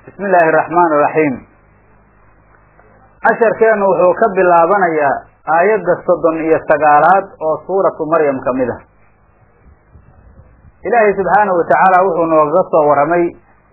bismi illaahi araxmaan iraxiim casharkeennu wuxuu ka bilaabanayaa aayadda soddon iyo sagaalaad oo suuratu maryam ka mid ah ilaahay subxaanahu watacaala wuxuu noogaga soo warramay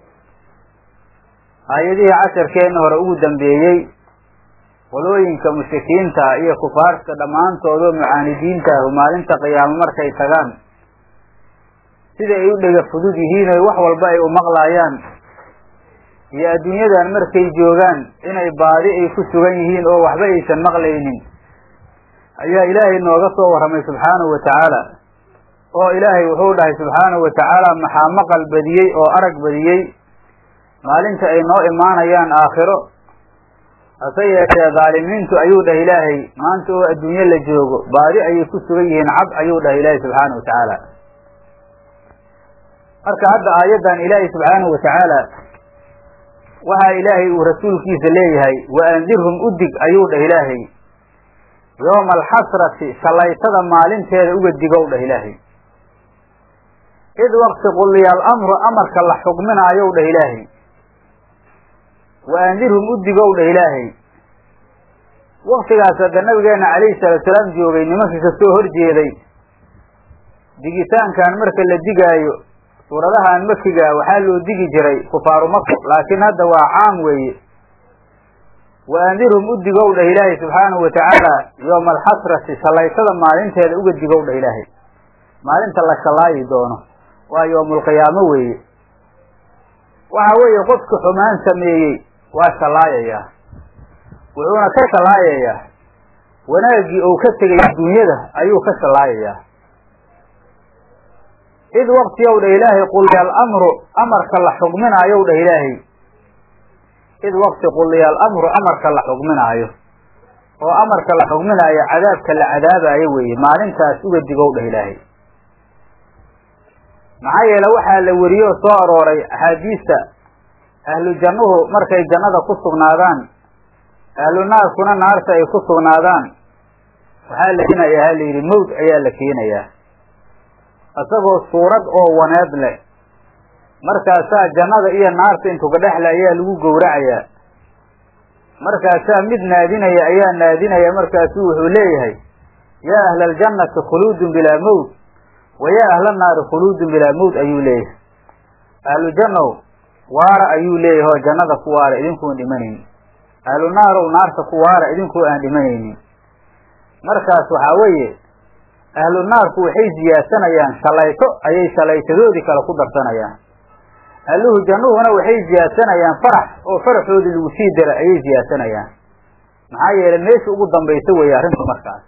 aayadihii casharkeenna hore ugu dambeeyey qolooyinka mushrikiinta iyo kufaarta dhammaantoodoo mucaanidiinta ahu maalinta qiyaamo markay tagaan sida ay u dhega fudud yihiin oy wax walba ay u maqlaayaan iyo adduunyadan markay joogaan inay baadi ay ku sugan yihiin oo waxba aysan maqlaynin ayaa ilaahay nooga soo warramay subxaanahu watacaala oo ilaahay wuxuu dhahay subxaanahu watacaala maxaa maqal badiyey oo arag badiyey maalinta ay noo imaanayaan aakhiro hase yeeshee dhaalimiintu ayuu dhahay ilaahay maanta oo adduunye la joogo baadi ayay ku sugan yihiin cab ayuu dhahay ilaahay subxaanahu watacaala marka hadda aayaddan ilaahay subxaanahu watacaala waxaa ilaahay uu rasuulkiisa leeyahay wa andirhum udig ayuu dhah ilaahay yooma alxasrati shallaytada maalinteeda uga digow dhah ilaahay id waqti quliya alamru amarka la xugminaayow dhah ilaahay wa andirhum udigow dhah ilaahay waktigaas hadda nabigeena calayhi salaatu salaam joogay nimankii kasoo horjeeday digitaankan marka la digaayo suuradahan makiga waxaa loo digi jiray kufaaru maka laakiin hadda waa caam weeye wa andirhum udigow dhah ilaahay subxaanahu watacaala yooma alxasrati shallaytada maalinteeda uga digow dhah ilaahay maalinta la shallaayi doono waa yoomulqiyaamo weeye waxa weeye qofka xumaan sameeyey waa shallaayayaa wuxuuna ka shallaayayaa wanaaggii uu ka tegay adduunyada ayuu ka shallaayayaa id waktiyow dhah ilaahay quliya alamru amarka la xugminaayow dhah ilaahay id wakti quliya alamru amarka la xugminaayo oo amarka la xugminaayo cadaabka la cadaabaayo weeye maalintaas uga digow dhah ilaahay maxaa yeele waxaa la weriyoo soo arooray axaadiista ahlu jannuhu markay jannada ku sugnaadaan ahlu naarkuna naarta ay ku sugnaadaan waxaa la keenayaa ha la yidhi mawd ayaa la keenayaa isagoo suurad oo waneed leh markaasaa jannada iyo naarta intuga dhexle ayaa lagu gowracayaa markaasaa mid naadinaya ayaa naadinaya markaasuu wuxuu leeyahay yaa ahla aljannati khuluudun bilaa mawt wa yaa ahla naari khuluudun bilaa mawt ayuu leeyahay ahlu jannow waara ayuu leeyahay oo jannada ku waara idinkuun dhimanaynin ahlu naarow naarta ku waara idinkoo aan dhimanaynin markaas waxaa weeye ahlu naarku waxay ziyaadsanayaan shalayto ayay shalaytadoodii kale ku darsanayaan ahluhu jannuhuna waxay ziyaadsanayaan farax oo faraxoodii lagu sii dara ayay ziyaadsanayaan maxaa yeelay meesha ugu dambaysa weeye arrintu markaas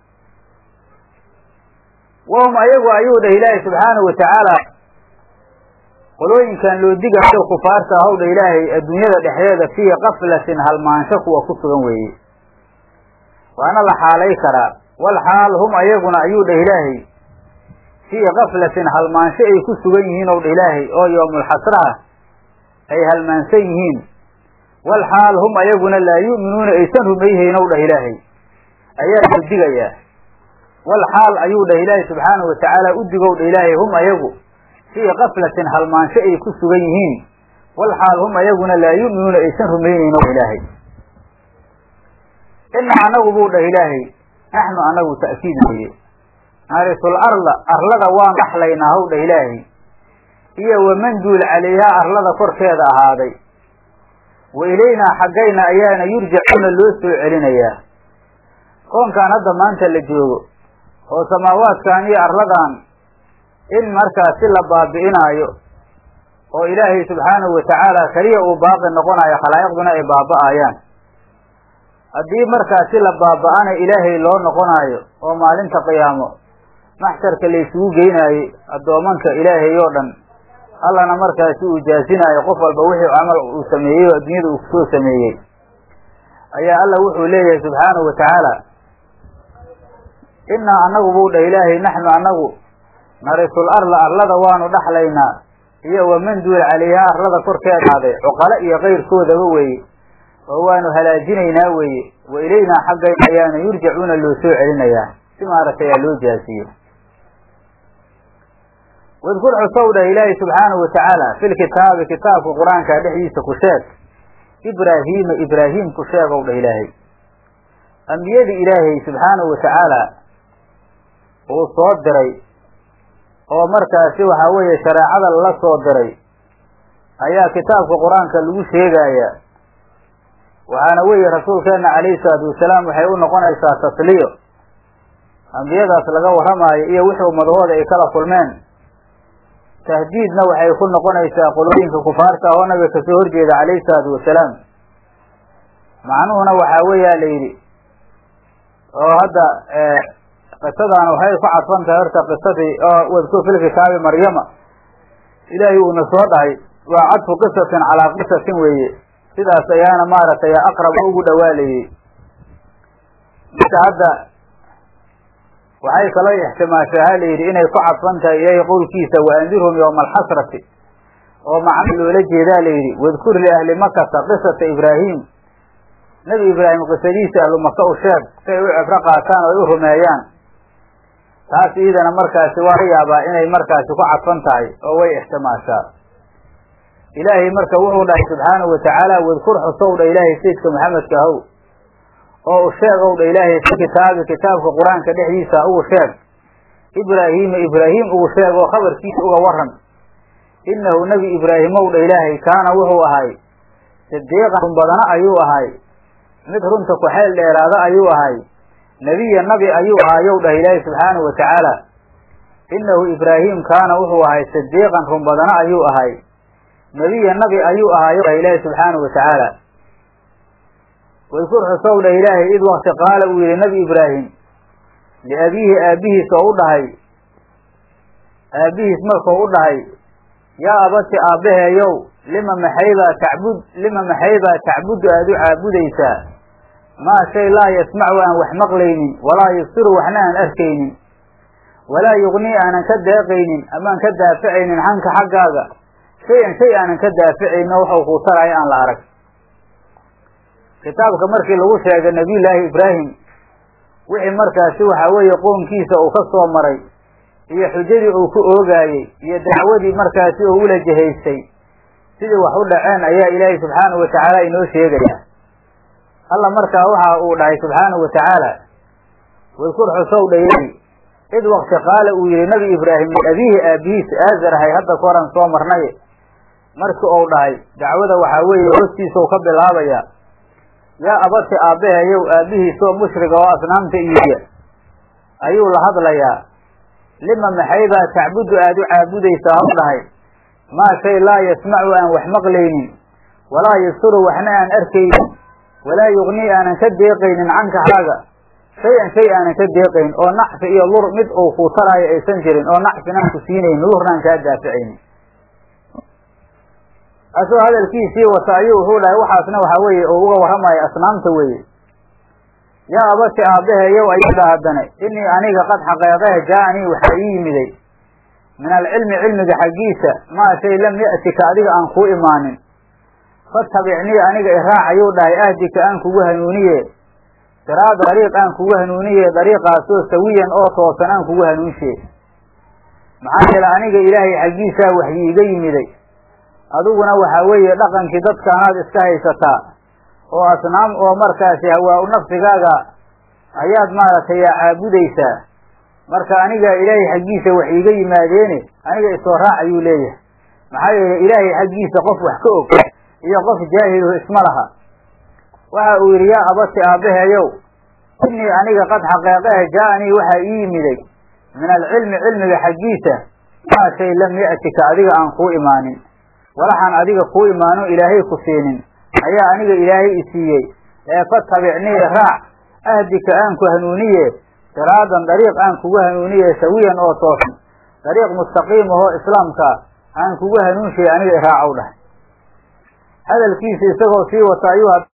wahum ayagu ayuu dhah ilaahay subxaanahu watacaala qolooyinkan loo digayo kufaarta ahow dha ilaahay adduunyada dhexdeeda fii kaflatin halmaansho kuwa ku sugan weeye waana la xaalay karaa wal xaal hum ayaguna ayuu dhah ilaahay fii kaflatin halmaansho ay ku sugan yihiin ow dha ilaahay oo yoomulxasraha ay halmaansan yihiin wal xaal hum ayaguna laa yu'minuuna aysan rumayhayn ow dhah ilaahay ayaa loo digayaa wal xaal ayuu dhah ilaahay subxaanahu watacaala u digow dha ilaahay hum ayagu fii kaflatin halmaansho ay ku sugan yihiin wal xaal hum ayaguna laa yu'minuuna aysan rumaynayn ow ilaahay ina anagu buu dhah ilaahay naxnu anagu ta'kiid weye narisul arla arlada waan dhaxlaynaa haw dhah ilaahay iyo waman duul calayhaa arlada korkeeda ahaaday wa ilaynaa xaggayna ayaana yurjacuuna loo soo celinayaa koonkan hadda maanta la joogo oo samaawaadkan iyo arladan in markaas si la baabi'inaayo oo ilaahay subxaanahu watacaala keliya uu baaqi noqonayo khalaa'iqduna ay baaba'ayaan haddii markaasi la baaba'ana ilaahay loo noqonaayo oo maalinta qiyaamo maxsharka laysugu geynaayey addoomanka ilaahay oo dhan allana markaasi uu jaasinaayo qof walba wixii camal uu sameeyey oo adduunyada uu kusoo sameeyey ayaa alla wuxuu leeyahay subxaanahu watacaala innaa annagu buu dhah ilaahay naxnu annagu narisul arla arlada waanu dhaxlaynaa iyo waman duul calayhaa arlada korkeeda aaday cuqalo iyo kayrkoodaba weeye oo waanu halaajinaynaa weeye wa ilaynaa xaggayna ayaana yurjacuuna loo soo celinayaa si maaragtay aa loo jaasiyo wadkur xusow dhah ilaahi subxaanahu watacaala fil kitaabi kitaabka qur-aanka dhexdiisa ku sheeg ibraahiima ibraahim ku sheegow dhah ilaahay ambiyadii ilaahay subxaanahu watacaala uu soo diray oo markaasi waxaa weeye shareecada lala soo diray ayaa kitaabka qur-aanka lagu sheegayaa waxaana weeye rasuulkeena calayhi salaatu wasalaam waxay u noqonaysaa tasliyo ambiyadaas laga warramaayo iyo wixii ummadahooda ay kala kulmeen tahdiidna waxay ku noqonaysaa qolooyinka kufaarta ah oo nabiga kasoo horjeeda calayhi salaatu wasalaam macnuhuna waxaa weeyaa la yidhi oo hadda qisadan waxay ku cadfan tahay horta qisadii oo wadkur fil kitaabi maryama ilaahay uuna soo dhahay waa cadfu qisatin calaa qisatin weeye sidaas ayaana maaragtay aqrab ugu dhawaalayey marka hadda waxay kaloo ixtimaashaa ha la yidhi inay ku cadfan tahay ilaahay qowlkiisa waandirhum yowma alxasrati oo macno loola jeedaa la yidhi wadkur liahli makata qisata ibraahim nebi ibraahim qisadiisa ahlu maka u sheeg si ay u cibro qaataan oo ay u rumeeyaan taas iidana markaasi waa laga yaabaa inay markaasi ku cadfan tahay oo way ixtimaashaa ilaahay marka wuxuu dhahay subxaanahu watacaala wadkur xusow dha ilaahay sayidka maxamedka ahow oo u sheegow dha ilaahay fi kitaabi kitaabka qur-aanka dhexdiisa ugu sheeg ibraahiima ibraahim ugu sheeg oo khabarkiisa uga waran innahu nebi ibraahimow dha ilaahay kaana wuxuu ahay sidiiqan run badana ayuu ahay mid runta ku xeel dheeraada ayuu ahay nebiya nabi ayuu ahaayow dhah ilaahay subxaanahu watacaala innahu ibraahim kaana wuxuu ahay sidiiqan run badana ayuu ahay nebiya nabi ayuu ahaayow dhah ilaahay subxaanahu watacaala wadkur xusow dhah ilaahay id wakti qaala uu yihi nebi ibraahim liabiihi aabbihiis oo u dhahay aabbihiis markuu u dhahay yaa abati aabbaheeyow lima maxaybaa tacbud lima maxaybaa tacbudu aada u caabudaysaa maa shay laa yasmacu aan wax maqlaynin walaa yubsiru waxna aan arkaynin walaa yugnii aanan ka deeqaynin amaan ka daaficaynin canka xaggaaga shay-an shay aanan ka daaficaynin oo waxau kuu taraayo aan la arag kitaabka markii lagu sheegay nabiyullaahi ibraahim wixii markaasi waxaa weeye qoonkiisa uu ka soo maray iyo xujadii uu ku oogaayey iyo dacwadii markaasi uu ula jihaystay sidii wax u dhaceen ayaa ilaahay subxaanahu watacaala inoo sheegaya alla markaa waxa uu dhahay subxaanahu watacaala wadkur xusow dha ilaahi id wakti qaala uu yihi nabi ibraahim liabiihi aabihiis aazar ahay hadda ka horan soo marnay markii uu dhahay dacwada waxaa weeye hoostiisau ka bilaabaya yaa abati aabbaheeyow aabbihiisoo mushriga oo asnaamta iibiya ayuu la hadlayaa lima maxaybaa tacbudu aada u caabudaysaa haw dhahay maa shay laa yasmacu aan wax maqlaynin walaa yubsiru waxna aan arkaynin walaa yugnii aanan ka deeqaynin canka xaaga shay-an shay aanan ka deeqayn oo nacfi iyo lur mid uu kuu taraayo aysan jirin oo nacfinaan ku siinaynin lurnaan kaa daaficaynin asoo hadalkiisii wata ayuu wuxuu dhahay waxaasna waxaa weeye uu uga warramayo asnaamta weeye yaa abati aabbaheeyow ayuu dha haddane inii aniga qad xaqeeqehe jaa-anii waxaa ii yimiday min alcilmi cilmiga xaggiisa maa shay lam ya'tika adiga aan kuu imaanin fatabicnii aniga iraac ayuu dhahay ahdika aan kugu hanuuniye siraada dariiq aan kugu hanuuniye dariiqaasoo sawiyan oo toosan aan kugu hanuunshe maxaa yeele aniga ilaahay xaggiisaa waxyi iga yimiday adiguna waxaa weeye dhaqankii dadkaanaad iska haysataa oo asnaam oo markaasi hawaa-u nafsigaaga ayaad maaragtay yaa caabudaysaa marka aniga ilaahay xaggiisa wax iiga yimaadeene aniga isoo raac ayuu leeyahay maxaa yeele ilaahay xaggiisa qof wax ka og iyo qof jaahiluhu isma laha waxa uu yidhi yaa abati aabbaheeyow inii aniga qad xaqeeqehe jaa-anii waxaa ii yimiday min alcilmi cilmiga xaggiisa maa shay lam ya'tika adiga aan kuu imaanin walaxaan adiga kuu imaano ilaahay ku siinin ayaa aniga ilaahay i siiyey ee fatabicnii raac ahdika aan ku hanuuniye siraadan dariiq aan kugu hanuuniye sawiyan oo toosan dariiq mustaqiim ahoo islaamka aan kugu hanuunshay aniga iraacow dhahay hadalkiisa isagoo sii wata ayuu